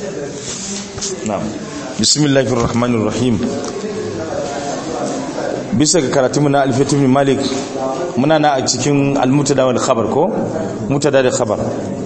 na'am bismillahir rahmanir rahim bisa ga karatunmu na alfitu bin malik muna na a cikin almutada wal khabar ko mutada da khabar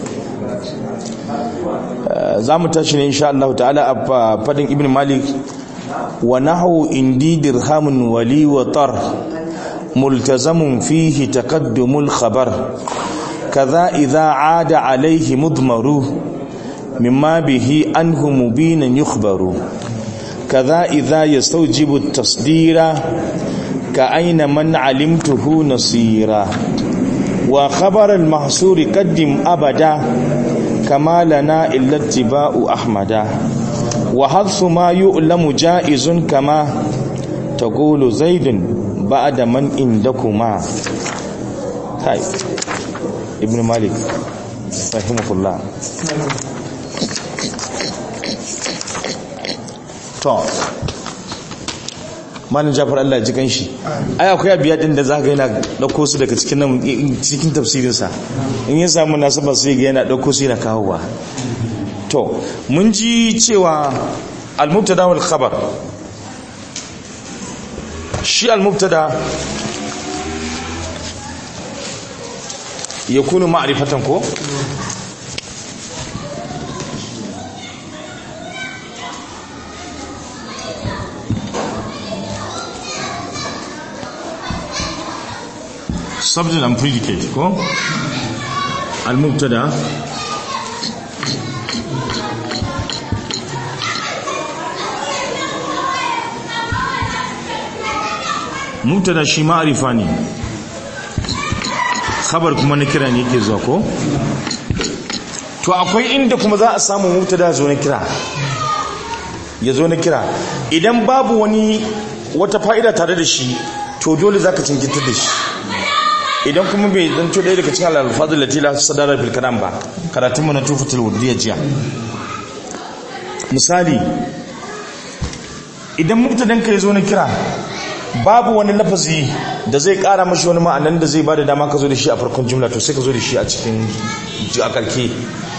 za mu tashi ne insha Allah ta'ala a fadin ibn malik wa nahu indi dirhamun wali wa tar multazamun fihi taqaddumul khabar kaza idza aada alayhi mudmaru mimma bihi anhu mubinan yukhbaru kaza idza yastawjibu at-tasdira ka aina man alimtuhu nasira wa khabar al-mahsur qaddim abada kama lana illa ittiba'u ahmada wa hadfu ma yu'lamu ja'izun kama taqulu zaidun ba'da man indakuma kai ibn malik rahimahullah to malin jafar Allah ji kanshi ai akwai abiya din da zaka yana dauko su daga cikin nan cikin tafsirin sa in ya samu nasaba sai ga yana dauko su yana kawowa to mun ji cewa al-mubtada wal khabar shi al-mubtada yakunu ma'rifatan ko subject and predicate ko al-mubtada mubtada shi ma'arifa ne khabar kuma na kira ne yake zuwa ko to akwai inda kuma za a samu mubtada zo na kira ya zo na kira idan babu wani wata fa'ida tare da shi to dole zaka cinkinta da shi idan kuma bai zanto ɗaya daga cikin alfazul latila sadara fil kalam ba karatun mu na tufatul wurdiya jiya misali idan mubtadan ka yazo na kira babu wani lafazi da zai kara mashi wani ma'anan da zai bada dama ka zo da shi a farkon jumla to sai ka zo da shi a cikin a karke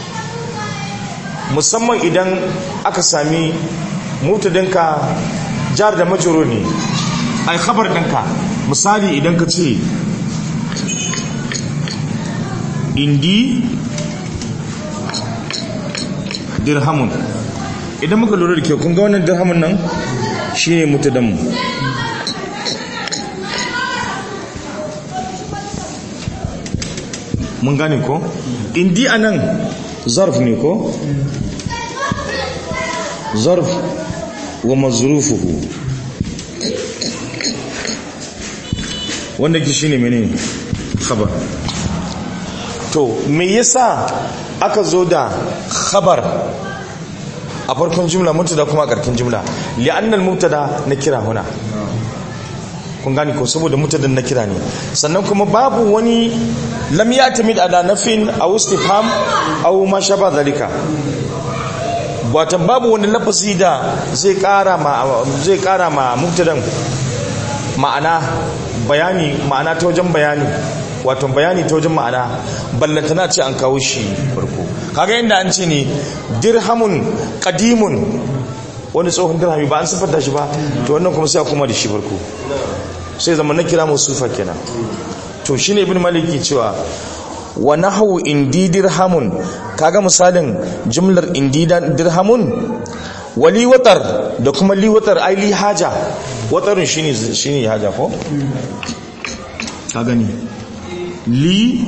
musamman idan aka sami mubtadan ka jar da majrur ne ai khabar ɗinka misali idan ka ce indi dirhamun idan muka lura da kyau kun ga wannan dirhamun nan shi ne mutadamu mun gane ko indi a nan zarf ne ko zarf wa mazrufuhu wanda ki shi ne mene khabar to me yasa aka zo da khabar a farkon jumla mubtada kuma a karkin jumla li'annal mubtada na kira huna kun gani ko saboda mubtadan na kira ne sannan kuma babu wani lam yatamid ala nafin aw istifham aw ma shaba zalika watan babu wani lafazi da zai kara ma zai kara ma mubtadan ma'ana bayani ma'ana ta wajen bayani wato bayani ta wajen ma'ana ballantana ce an kawo shi farko kaga inda an ce ne dirhamun qadimun wani tsohon dirhami ba an siffanta shi ba to wannan kuma sai kuma da shi farko sai zama na kira musufa kenan to shine ibn maliki cewa wa nahwu indi dirhamun kaga misalin jumlar indi dirhamun wali watar da kuma li watar ai li haja watarun shine shine haja ko ka gani li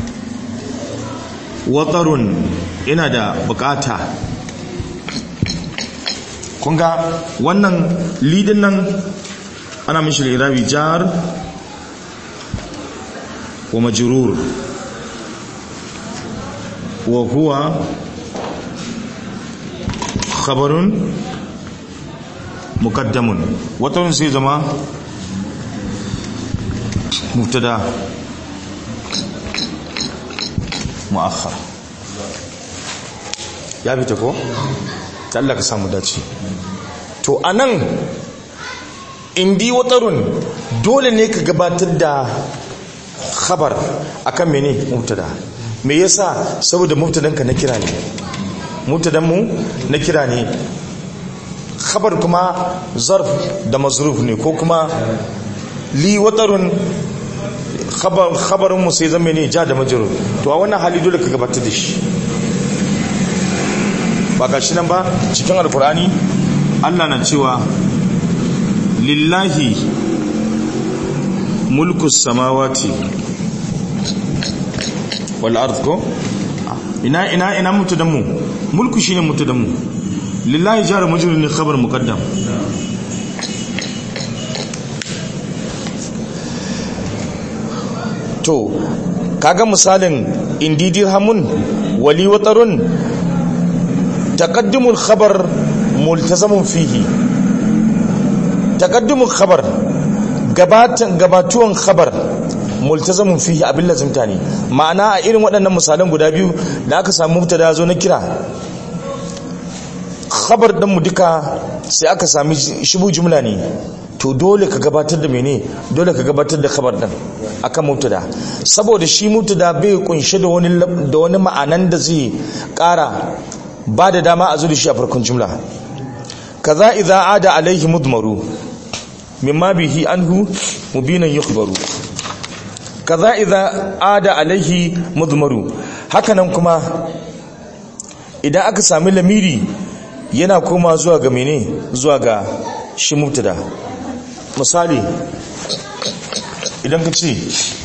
watarun ina da bukata kunga wannan lidin nan ana mishi lirabi jar wa majrur wa huwa khabarun muqaddamun watarun sai zama mubtada mu'akhar ya fita ko ta Allah ka samu dace to anan indi watarun dole ne ka gabatar da khabar akan mene mubtada me yasa saboda mubtadan ka na kira ne mubtadan mu na kira ne khabar kuma zarf da mazruf ne ko kuma li watarun khabarin mu sai zama ne ja da majrur to a wannan hali dole ka gabatar da shi ba ga shi nan ba cikin alkur'ani Allah na cewa lillahi mulku samawati wal ard ko ina ina ina mutadan mu mulku shine mutadan mu lillahi jar majrur ne khabar muqaddam to kaga misalin indi dirhamun wali watarun taqaddumul khabar multazamun fihi taqaddumul khabar gabatan gabatuwan khabar multazamun fihi abin lazimta ne ma'ana a irin waɗannan misalan guda biyu da aka samu mubtada zo na kira khabar ɗin mu duka sai aka sami shibu jumla ne to dole ka gabatar da mene dole ka gabatar da khabar din akan mubtada saboda shi mubtada bai kunshe da wani da wani ma'anan da zai kara ba da dama a zo da shi a farkon jumla kaza idza ada alaihi mudmaru mimma bihi anhu mubinan yukhbaru kaza idza ada alaihi mudmaru hakanan kuma idan aka sami lamiri yana koma zuwa ga mene zuwa ga shi mubtada misali idan ka ce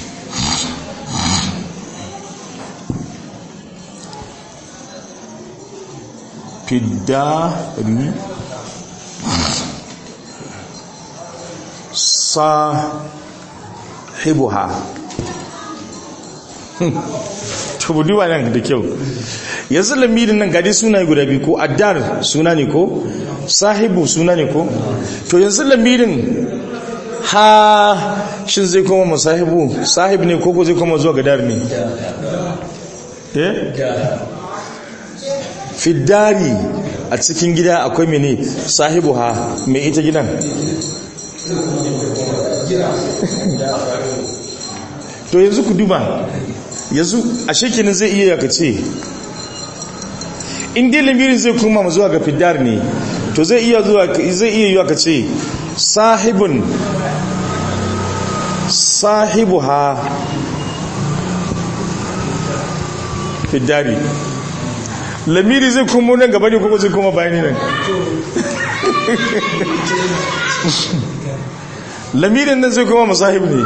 fiddari sahibuha tubudu ba nan da kyau yanzu lamirin nan gadi suna guda biyu ko addar suna ne ko sahibu suna ne ko to yanzu lamirin ha shin zai koma masahibu sahib ne koko zai koma zuwa gadar ne eh fiddari a cikin gida akwai mene sahibu ha mai ita gidan to yanzu ku duba yanzu a shekinin zai iya yaka ce in dai lamirin zai koma zuwa ga fiddar ne to zai iya zuwa zai iya yiwa ka ce sahibun sahibuha fiddari lamiri zai kuma nan gaba ne kuma zai kuma bayani nan lamirin nan zai kuma masahib ne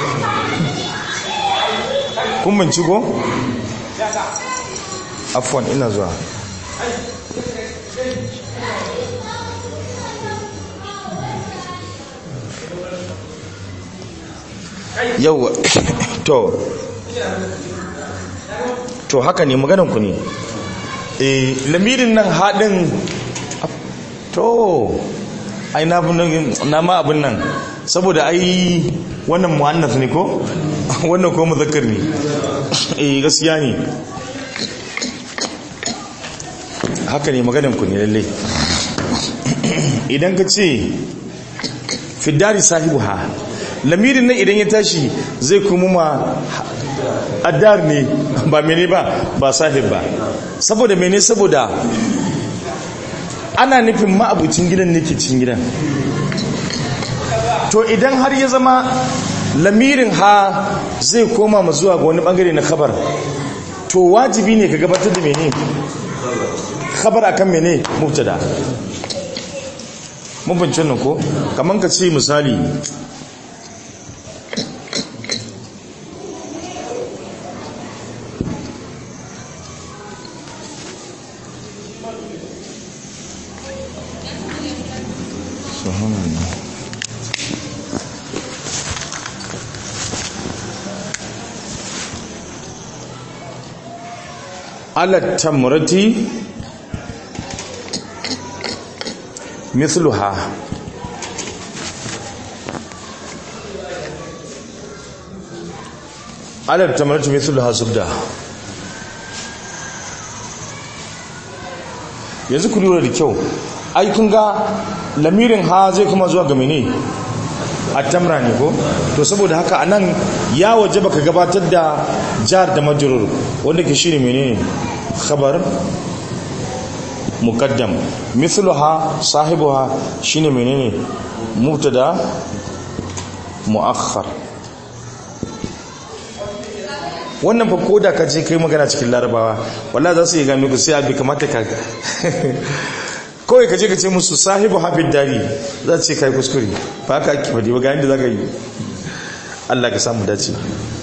kun manci ko? afwan ina zuwa yau to to haka ne maganarku ne eh lamirin nan haɗin to ai na ma abin nan saboda ai wannan mu'annas ne ko wannan ko muzakkar ne eh gaskiya ne haka ne maganarku ne lalle idan ka ce fiddari sahibu ha lamirin nan idan ya tashi zai kuma ma addar ne ba mene ba ba sahib ba saboda mene saboda ana nufin ma'abucin gidan ne ke cin gidan to idan har ya zama lamirin ha zai koma ma zuwa ga wani bangare na khabar to wajibi ne ka gabatar da mene khabar akan mene mubtada mun bincin nan ko kaman ka ce misali على التمرة مثلها على التمرة مثلها زبدة yanzu ku lura da kyau ai kun ga lamirin ha zai kuma zuwa ga mene a tamra ne ko to saboda haka anan ya waje baka gabatar da jar da majrur wanda ke shine menene khabar muqaddam mithluha sahibuha shine menene mubtada muakhar wannan fa koda ka je kai magana cikin larabawa wallahi za su yi gami ku sai abi kamata ka kawai ka je ka ce musu sahibu hafid dari za ce kai kuskure ba ka ake fadi ba ga yadda za ka yi Allah ka samu dace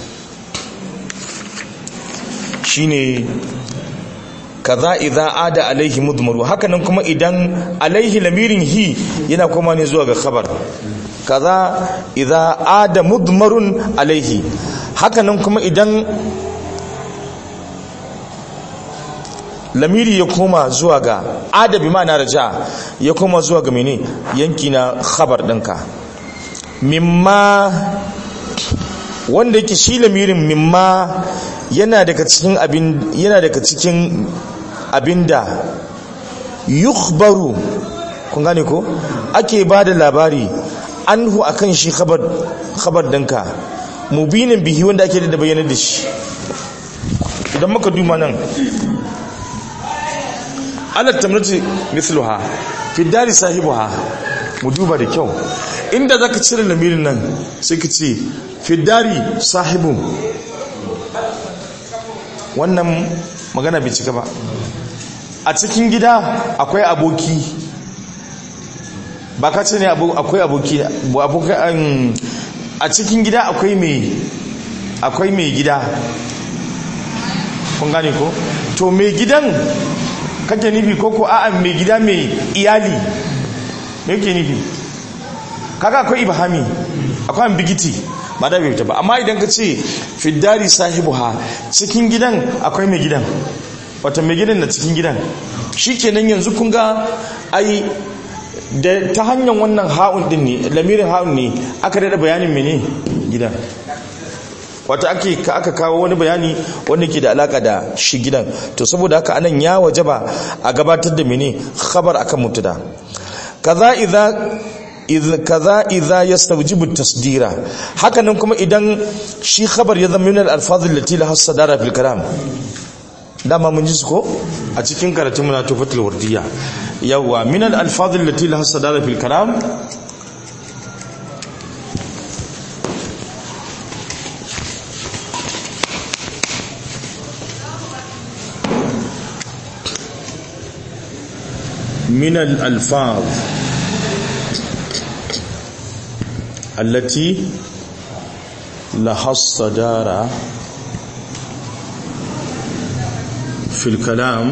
shine kaza idza ada alaihi mudmaru hakanan kuma idan alaihi lamirin hi yana koma ne zuwa ga khabar kaza idza ada mudmarun alaihi hakanan kuma idan lamiri ya koma zuwa ga adabi ma na raja ya koma zuwa ga mene yanki na khabar ɗinka mimma wanda yake shi lamirin mimma yana daga cikin abin yana daga cikin abinda yukhbaru kun gane ko ake bada labari anhu akan shi khabar khabar dinka mubinin bihi wanda ake da bayyana da shi idan muka duma nan ala tamrati mithluha fi dari sahibuha mu duba da kyau inda zaka cire lamirin nan sai ka ce fi dari sahibun wannan magana bai cika ba a cikin gida akwai aboki ba ka ce ne akwai aboki a cikin gida akwai mai akwai mai gida kun gane ko to mai gidan kake nufi ko ko a'a mai gida mai iyali me yake nufi kaga akwai ibhami akwai ambigiti ba da bai ba amma idan ka ce fiddari sahibuha cikin gidan akwai mai gidan wata mai gidan na cikin gidan shikenan yanzu kun ga ai da ta hanyar wannan ha'un din ne lamirin ha'un ne aka dada bayanin mene gidan wata ake aka kawo wani bayani wanda ke da alaka da shi gidan to saboda haka anan ya wajaba a gabatar da mene khabar akan mutada kaza idza kaza idza yastawjibu tasdira hakanan kuma idan shi khabar ya zama min al-alfaz allati laha sadara fil kalam dama mun ji su ko a cikin karatun muna tufatul wardiya yawa min al-alfaz allati laha sadara fil kalam من الألفاظ التي لها الصدارة في الكلام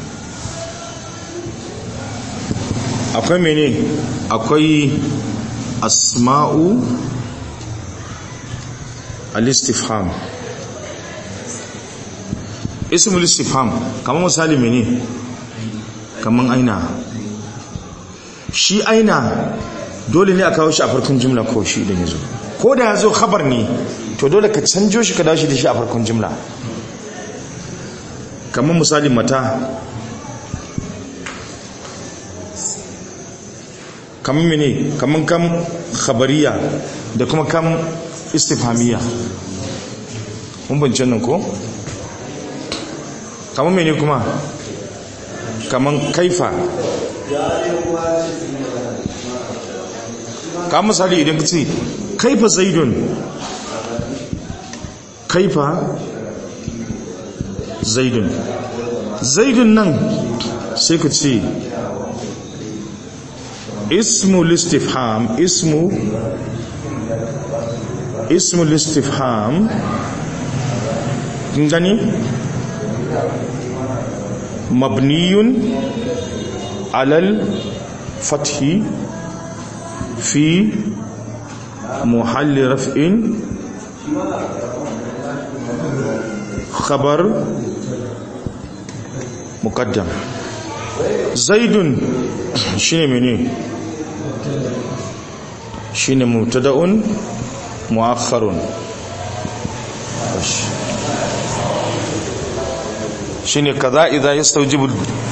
akwai mene akwai asma'u al-istifham ismul istifham kamar misali mene kamar aina shi aina dole ne a kawo shi a farkon jimla ko shi idan ya zo ko da ya zo khabar ne to dole ka canjo shi ka dawo shi da shi a farkon jimla kamar misali mata kamar mene kamar kam khabariya da kuma kam istifhamiya mun bance nan ko kamar mene kuma kamar kaifa ka misali idan ka ce kaifa zaidun kaifa zaidun zaidun nan sai ka ce ismu listifham ismu ismu listifham kin gani mabniyun alal fathi في محل رفع خبر مقدم زيد شنو مني شنو مبتدا مؤخر shine kaza idza yastawjibu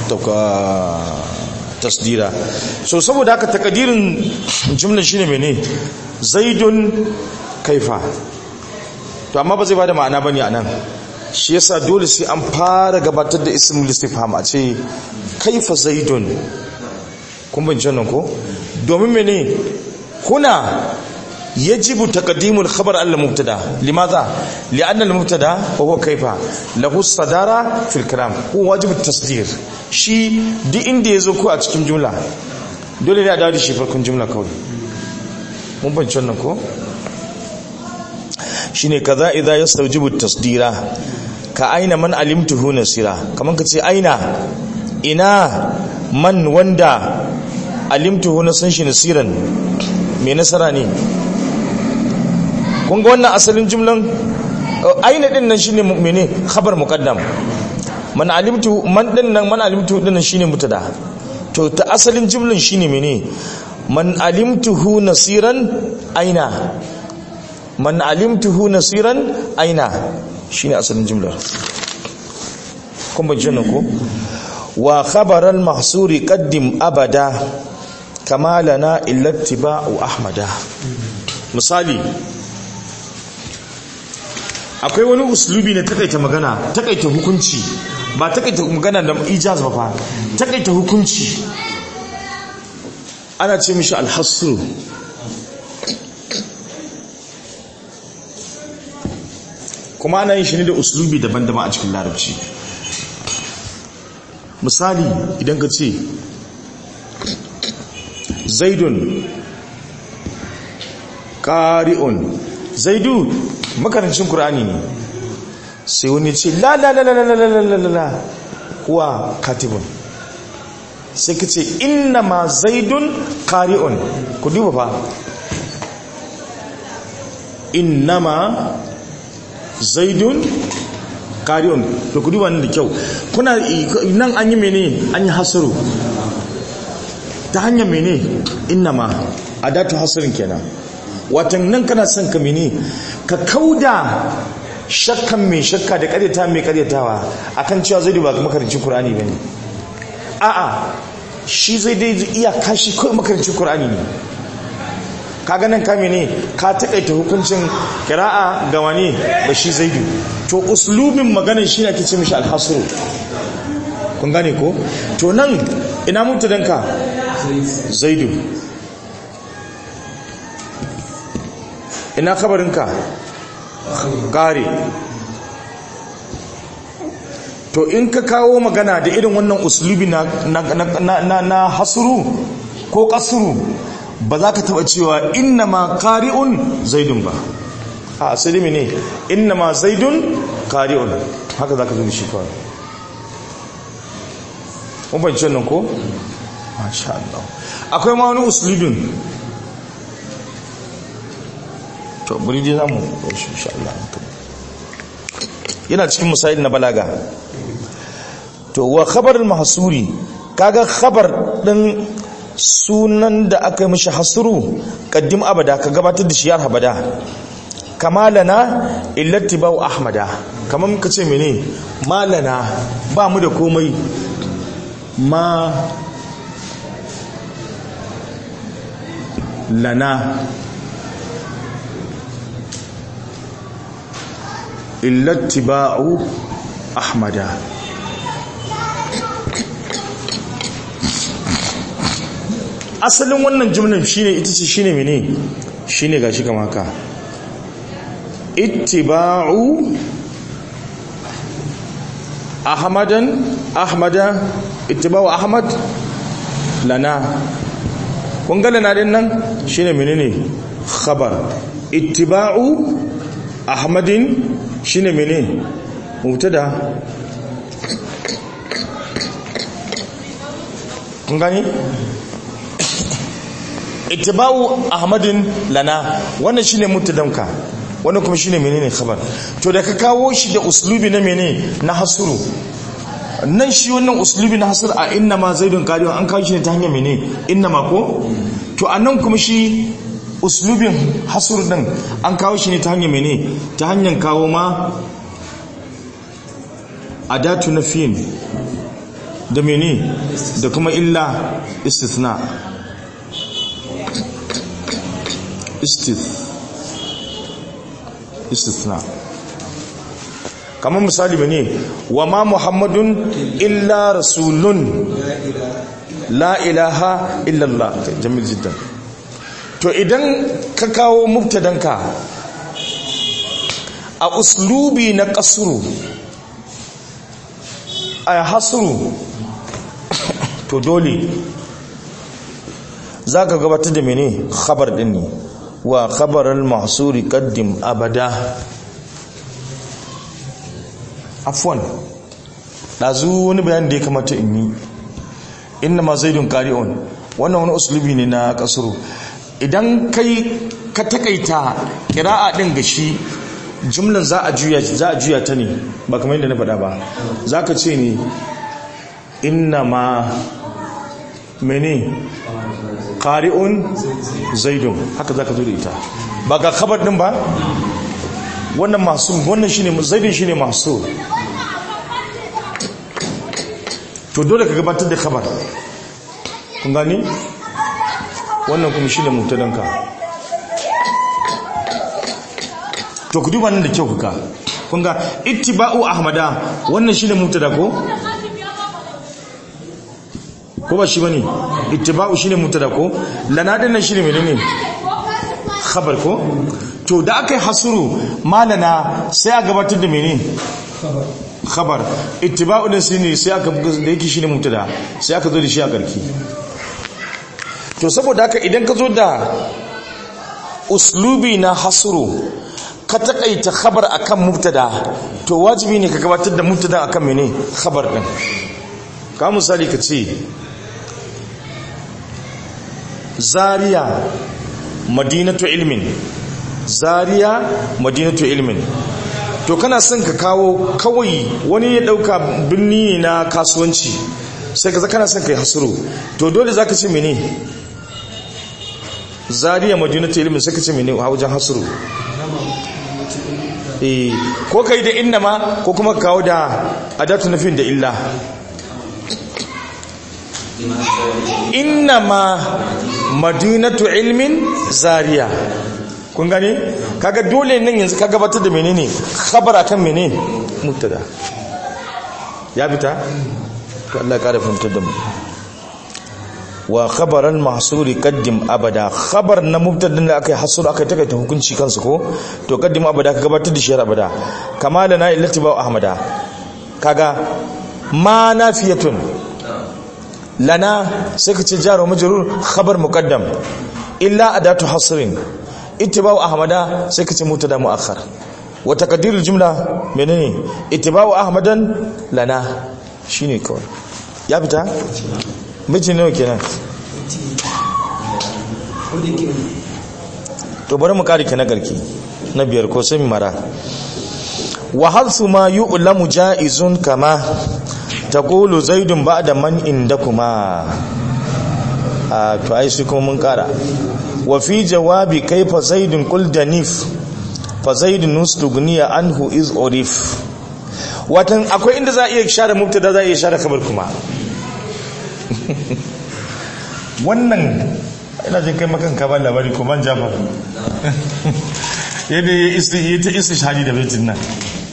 tasdira so saboda haka takadirin jumla shine mene zaidun kaifa to amma ba zai bada ma'ana bane anan shi yasa dole sai an fara gabatar da ismul istifham a ce kaifa zaidun kun bin nan ko domin mene kuna yajibu taqdimul khabar al mubtada limadha li'anna al mubtada huwa kaifa lahu sadara fil kalam huwa wajib at tasdir shi duk inda yazo ko a cikin jumla dole ne a dawo da shi farkon jumla kawai mun bin nan ko shine kaza idza yastawjibu tasdira ka aina man alimtuhu nasira kaman ka ce aina ina man wanda alimtuhu na san shi nasiran me nasara ne kun ga wannan asalin jumlan aina din nan shine mene khabar muqaddam man alimtu man din nan man alimtu din nan shine mutada to ta asalin jumlan shine mene man alimtuhu nasiran aina man alimtuhu nasiran aina shine asalin jumlar kun ban jinna ko wa khabaral mahsuri qaddim abada kama lana illa ittiba'u ahmada misali akwai wani uslubi na takaita magana takaita hukunci ba takaita magana da ijaz ba fa takaita hukunci ana ce mishi alhasru kuma ana yin shi ne da uslubi daban-daban a cikin larabci misali idan ka ce zaidun ƙari'un zaidu makarancin ƙur'ani ne sai wani ce la la la la la la la la la kuwa katibun sai ka ce inna ma zaidun ƙari'un ku duba fa inna ma zaidun ƙari'un da ku duba da kyau kuna nan an yi mene an yi hasaru ta hanyar mene inna ma a datu hasarin kenan watan nan kana son ka mene ka kauda shakkan mai shakka da karyata mai karyatawa akan cewa zai ba makarancin Kur'ani bane a'a shi zai dai iya kashi kawai makarancin Kur'ani ne kaga nan ka mene ka takaita hukuncin kira'a ga wani ba shi zaidu to uslubin maganar shi ne ake ce mishi alhasru kun gane ko to nan ina mutadanka zaidu ina kabarinka gare to in ka kawo magana da irin wannan uslubi na, na, na, na hasuru ko kasuru ba za ka taba cewa inna ma kari'un zaidun ba a asali ne inna ma zaidun kari'un haka za ka zo shi kawai mun fahimci wannan ko? masha Allah akwai ma wani uslubin to buri dai zamu shi insha Allah yana cikin misali na balaga to wa khabar al-mahsuri kaga khabar din sunan da aka yi mishi hasru qaddim abada ka gabatar da shi har abada kamalana illati ba'u ahmada kamar muka ce mene malana ba mu da komai ma lana illati ba'u ahmada asalin wannan jumlan shine ita ce shine mene shine gashi kama haka ittiba'u ahmadan ahmada ittiba'u ahmad lana kun ga lana din nan shine menene khabar ittiba'u ahmadin shine menene mubtada kun gani ittiba'u ahmadin lana wannan shine mubtadanka wannan kuma shine menene khabar to da ka kawo shi da uslubi na menene na hasuru nan shi wannan uslubi na hasur a inna ma zaidun qadiyon an kawo shi ne ta hanyar mene inna ma ko to anan kuma shi uslubin hasur din an kawo shi ne ta hanyar mene ta hanyar kawo ma adatu nafiyin da mene da kuma illa istithna istith istithna kamar misali bane wa ma muhammadun illa rasulun la ilaha illallah jamil jiddan to idan ka kawo mubtadanka a uslubi na kasuru a hasuru to dole za ka gabatar da mene khabar din ne wa khabarar mahsuri kaddim abada afwan ɗazu wani bayan da ya kamata in yi inna ma zaidun qari'un wannan wani uslubi ne na kasuru idan kai ka takaita kira'a din ga shi jumlan za a juya za a juya ta ne ba kamar yadda na faɗa ba za ka ce ne inna ma mene qari'un zaidun haka za ka zo da ita ba ga khabar din ba wannan masu wannan shine zaidun shine masu to dole ka gabatar da khabar kun gani wannan kuma shine mutadanka to ku duba nan da kyau kuka kun ga ittiba'u ahmada wannan shine mutada ko ko ba shi bane ittiba'u shine mutada ko lana din nan shine menene khabar ko to da aka yi hasuru malana sai a gabatar da menene khabar ittiba'u din shine sai aka da yake shine mutada sai aka zo da shi a karki to saboda haka idan ka zo da uslubi na hasuru ka takaita khabar akan mubtada to wajibi ne ka gabatar da mubtada akan mene khabar din ka misali ka ce zaria madinatu ilmin zaria madinatu ilmin to kana son ka kawo kawai wani ya dauka birni na kasuwanci sai ka kana son ka yi hasuru to dole zaka ce mene zaria madinatu ilmin sai ka ce mene a wajen hasuru eh ko kai da innama ko kuma kawo da adatu nafin da illa innama madinatu ilmin zaria kun gane kaga dole nan yanzu ka gabatar da menene khabara kan menene mubtada ya fita to Allah ya kara fahimtar da mu wa khabaran mahsuri qaddim abada khabar na mubtadin da akai hasur akai takaita hukunci kansu ko to qaddim abada ka gabatar da shi abada kama da na illati ba ahmada kaga ma nafiyatun lana sai ka ce jaro majrur khabar muqaddam illa adatu hasrin ittiba'u ahmada sai ka ce mubtada muakhar wa taqdirul jumla menene ittiba'u ahmadan lana shine kawai ya fita miji nawa kenan to bari mu kare ki na garki na biyar ko sai mara wa hadsu ma yu'lamu ja'izun kama taqulu zaidun ba'da man indakuma a to ai shi kuma mun kara wa fi jawabi kaifa zaidun qul danif fa zaidun nustugniya anhu iz urif watan akwai inda za a iya share mubtada za a iya share khabar kuma wannan ina jin kai makan ka ba labari ko ban jafar yadda ya isi ta isi shahadi da baitin nan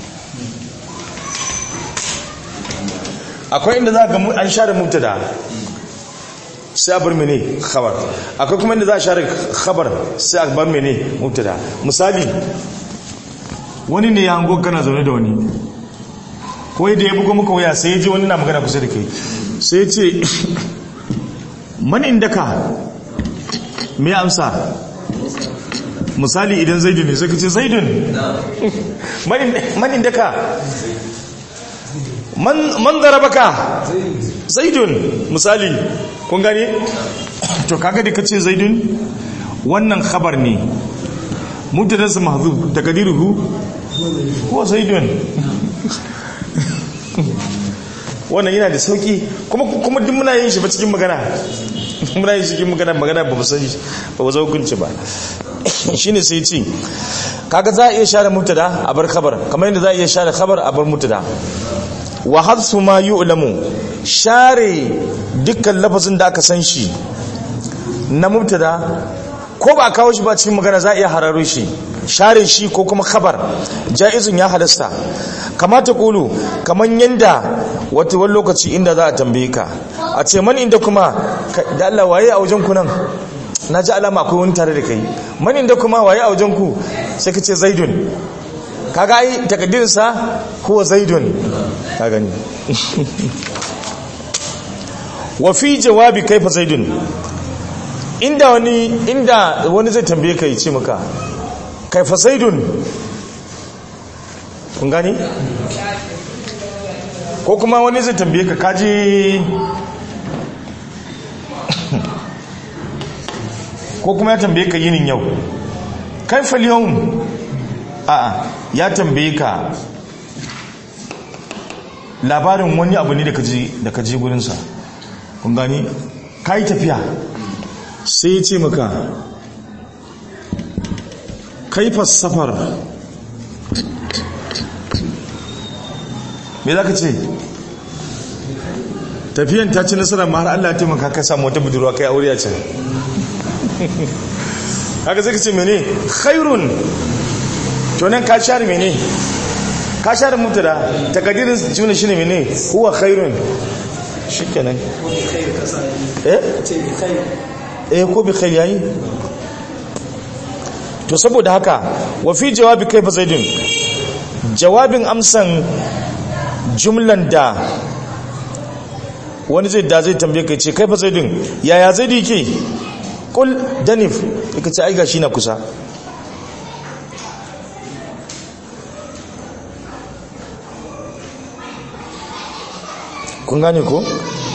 akwai inda za ka an share mubtada sai a bar mene khabar akwai kuma inda za a share khabar sai a bar mene mubtada misali wani ne ya hango kana zaune da wani ko da ya bugo muka waya sai ya ji wani na magana kusa da kai sai ya ce man inda ka me amsa misali idan zaidun ne sai ka ce zaidun man inda ka man zarabaka zaidun misali kun gane to kaga da ka ce zaidun wannan khabar ne mubtadansa mahzuf takdiruhu ko zaidun wannan yana da sauki kuma kuma duk muna yin shi ba cikin magana muna yin shi cikin magana magana ba ba sani ba ba za hukunci ba shine sai ce kaga za a iya share mubtada a bar khabar kamar yadda za a iya share khabar a bar mubtada wa hadsu ma yu'lamu share dukkan lafazin da aka san shi na mubtada ko ba kawo shi ba cikin magana za a iya hararo shi share shi ko kuma khabar jaizun ya halasta kamata kulu kaman yanda wata wani lokaci inda za a tambaye ka a ce man inda kuma da Allah waye a wajen ku nan na ji alama akwai wani tare da kai man inda kuma waye a wajen ku sai ka ce zaidun kaga ai takaddirin sa huwa zaidun ka gani wa fi jawabi kaifa zaidun inda wani inda wani zai tambaye ka ce maka kaifa zaidun kun gani ko kuma wani zai tambaye ka kaji ko kuma ya tambaye ka yinin yau kaifa yawm a'a ya tambaye ka labarin wani abu ne da kaji da kaji gurinsa kun gani ka yi tafiya sai ya ce maka kaifas safar me za ka ce tafiyan ta ci nasarar ma har Allah ya taimaka ka samu wata budurwa kai aure a can haka zai ka ce mene khairun to nan ka share mene ka share mutada takadirin juna shine mene huwa khairun shikenan eh eh ko bi khair yayi to saboda haka wa fi jawabi kaifa zaidun jawabin amsan jumlan da wani zai da zai tambaye kai ce kaifa zaidun yaya zaidi yake kul danif yake ce ai gashi na kusa kun gane ko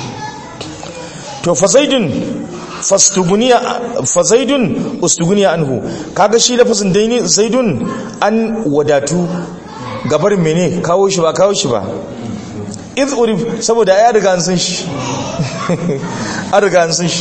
to fazaidun fastuguniya fazaidun ustuguniya anhu kaga shi lafazin daini zaidun an wadatu gabar mene kawo shi ba kawo shi ba iz urif saboda ya riga an san shi an riga an san shi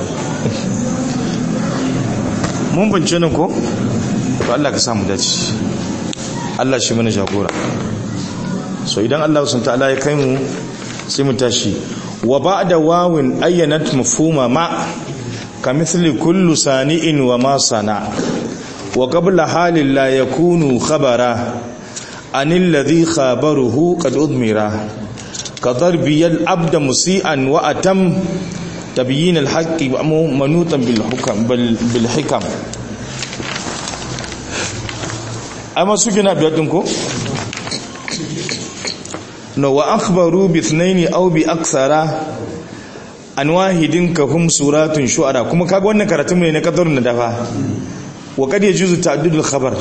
mun bance nan ko to Allah ka samu dace Allah shi mana jagora so idan Allah sun ta'ala ya kai mu sai mu tashi wa ba'da wawin ayyanat mafhuma ma kamithli kullu sani'in wa ma sana wa qabla halin la yakunu khabara anil ladhi khabaruhu qad udmira كضربي العبد مسيئا واتم تبيين الحق منوطا بالحكم بالحكم اما سجنا بيدنكم no wa akhbaru bi ithnaini aw bi akthara an wahidin ka hum suratun shu'ara kuma kaga wannan karatun ne na kadarun da dafa wa kad yajuzu ta'addudul khabar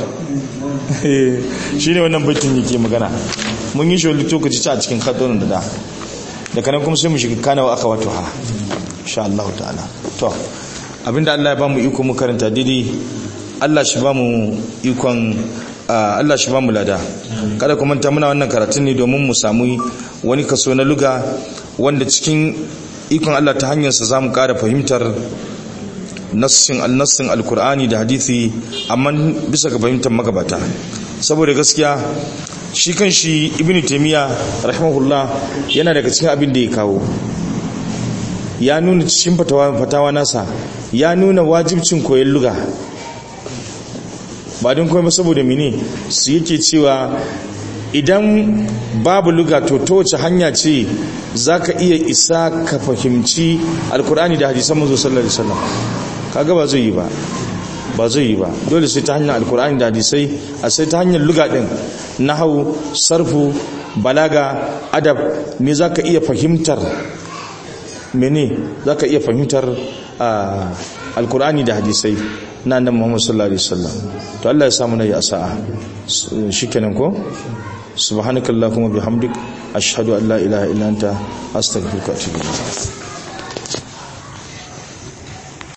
shine wannan baitin yake magana mun yi shi lokaci a cikin kadarun da da daga nan kuma sai mu shiga kana wa akhawatu ha insha Allah ta'ala to abinda Allah ya bamu iko mu karanta didi Allah shi bamu ikon Allah shi bamu lada kada ku manta muna wannan karatun ne domin mu samu wani kaso na luga wanda cikin ikon Allah ta hanyar sa zamu ƙara fahimtar nassin al-nassin al-Qur'ani da hadisi amma bisa ga fahimtar magabata saboda gaskiya shi kan shi Ibn Taymiyyah rahimahullah yana daga cikin abin da ya kawo ya nuna cikin fatawa fatawa nasa ya nuna wajibcin koyon luga ba don kuma saboda mini su yake cewa idan babu luga to ta wace hanya ce za ka iya isa ka fahimci alkur'ani da hadisan mazo sallallahu alaihi wasallam kaga ba zai yi ba ba zai yi ba dole sai ta hanyar alkur'ani da hadisai a sai ta hanyar luga din nahau sarfu balaga adab ne za ka iya fahimtar mene za ka iya fahimtar alkur'ani da hadisai na nan muhammadu sallallahu alaihi wasallam to Allah ya samu nayi asa'a shikenan ko subhanakallahumma bihamdik ashhadu an la ilaha illa anta astaghfiruka wa atubu ilayk